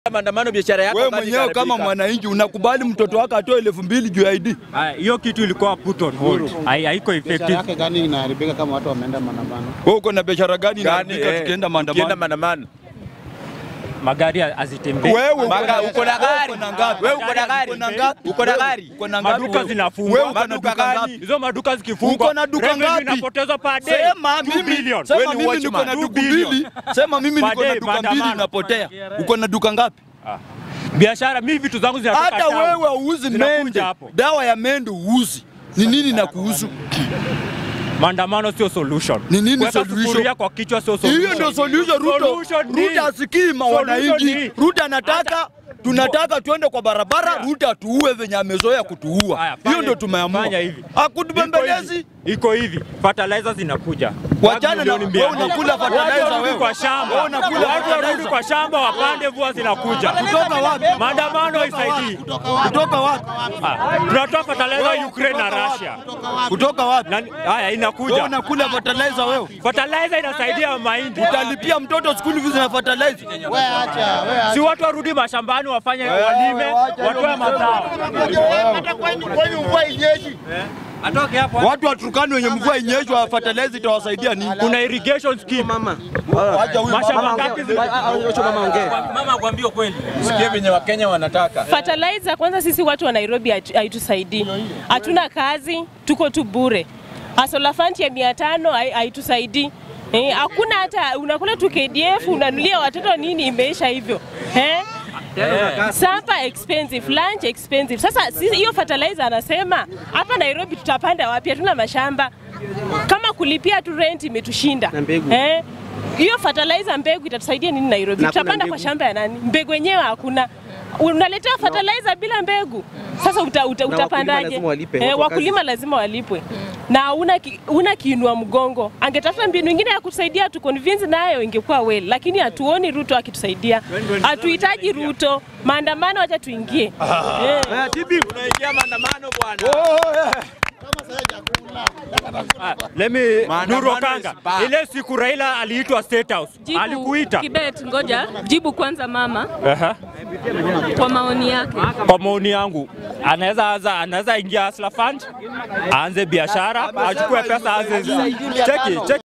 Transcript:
maandamano biashara yako Wewe kazi mwenyewe kama ikaharibika. mwananchi unakubali mtoto wako atoe elfu mbili juu ya ID? Haya, hiyo kitu ilikuwa put on hold, Hai- haiko biashara effective. yake gani inaharibika kama watu wameenda maandamano? Wewe uko na biashara gani Gani, inaharibika eh, tukienda tukienda maandamano? maandamano. Magari hazitembei. Wewe uko Maga- na uko na gari. uko na ngapi? Wewe uko na gari. Uko na ngapi? Uko na gari. Uko na ngapi? Maduka wewe? zinafungwa. Wewe uko na Maduka duka gani? ngapi? Hizo maduka zikifungwa, Uko na duka revenue ngapi? inapotezwa per day. Sema 2 mimi, billion. sema Wewe ni mimi niko na watchman. duka 2 billion. mbili. Sema mimi niko na Baadaye, duka mbili maandamano. inapotea. Uko na duka ngapi? Biashara mimi vitu zangu zinatoka Hata town. wewe uuzi Zinakuja mende, hapo. dawa ya mende uuzi. Ni nini na kuhusu? Maandamano sio solution. Ni nini Kuweka solution? sufuria kwa kichwa sio solution. Hiyo ndio solution. Ruto, Solution ni- Ruto asikii ma Solution wananchi. ni- Ruto anataka tunataka tuende kwa barabara, Ruto atuue venye amezoea kutuua. Haya, Hiyo fanya- ndio tumeamua. fanya hivi. Hakutubembelezi. Iko hivi. Iko hivi. Fertilizer zinakuja. Wachana na Milioni mia wewe mbili. unakula fertilizer Watu warudi wewe. kwa shamba. Wewe unakula Watu warudi fertilizer. kwa shamba wapande mvua zinakuja. Kutoka wapi? Maandamano haisaidii. Kutoka wapi? Ah, Tunatoa fertilizer Ukraine na Russia. Kutoka wapi? Nani- Haya Wewe inakuja. unakula fertilizer wewe. Fertilizer inasaidia mahindi. Utalipia mtoto school fees na fertilizer. Wewe acha, wewe acha. Si watu warudi mashambani wafanye walime, watoe mazao. Atoke hapo. Watu wa Turkana wenye mvua inyeshwa fertilizer itawasaidia nini? Kuna irrigation scheme. Acha huyu Mashamba mama. ngapi zime Mama kuambia kweli. Sikie venye Wakenya wanataka. Fertilizer kwanza, sisi watu wa Nairobi hatu- haitusaidii, hatuna kazi, tuko tu bure. Asola fund ya mia tano hai- haitusaidii Eh, hakuna hata unakula tu KDF unanulia watoto nini, imeisha hivyo eh? Sapa expensive, lunch expensive. Sasa sisi hiyo fertilizer anasema hapa Nairobi tutapanda wapi? Hatuna mashamba. Kama kulipia tu rent imetushinda. Eh? Hiyo fertilizer mbegu itatusaidia nini Nairobi? Tutapanda kwa shamba ya nani? Mbegu yenyewe hakuna. Unaletea fertilizer bila mbegu. Sasa uta, uta, utapandaje? lazima walipe, Eh, watu wa wakulima lazima walipwe. Na una ki, una kiinua mgongo. Angetafuta mbinu nyingine ya kusaidia tu convince nayo ingekuwa well, lakini hatuoni Ruto akitusaidia. Hatuhitaji Ruto. Maandamano acha tuingie. Eh. Unaingia maandamano bwana. Ah, Let me Maandamano Nuru Kanga. is bad. Ile siku Raila aliitwa State House. Alikuita. Kibet, ngoja jibu kwanza mama Aha. kwa maoni yake. Kwa maoni yangu anaweza anza anaweza ingia Hustler Fund aanze biashara achukue pesa aanze cheki cheki